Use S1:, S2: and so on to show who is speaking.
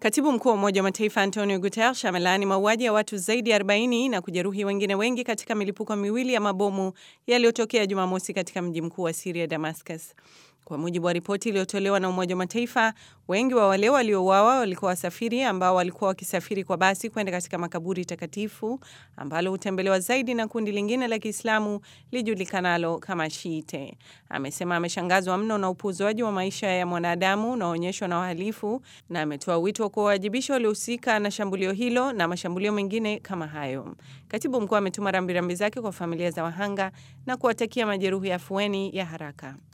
S1: Katibu mkuu wa Umoja wa Mataifa Antonio Guterres amelaani mauaji ya watu zaidi ya 40 na kujeruhi wengine wengi katika milipuko miwili ya mabomu yaliyotokea Jumamosi katika mji mkuu wa Siria, Damascus. Kwa mujibu wa ripoti iliyotolewa na Umoja wa Mataifa, wengi wa wale waliouawa walikuwa wasafiri ambao walikuwa wakisafiri kwa basi kwenda katika makaburi takatifu ambalo hutembelewa zaidi na kundi lingine la Kiislamu lijulikanalo kama Shiite. Amesema ameshangazwa mno na upuuzwaji wa maisha ya mwanadamu unaoonyeshwa na wahalifu na ametoa wito wa kuwawajibisha waliohusika na shambulio hilo na mashambulio mengine kama hayo. Katibu mkuu ametuma rambirambi zake kwa familia za wahanga na kuwatakia majeruhi afueni ya haraka.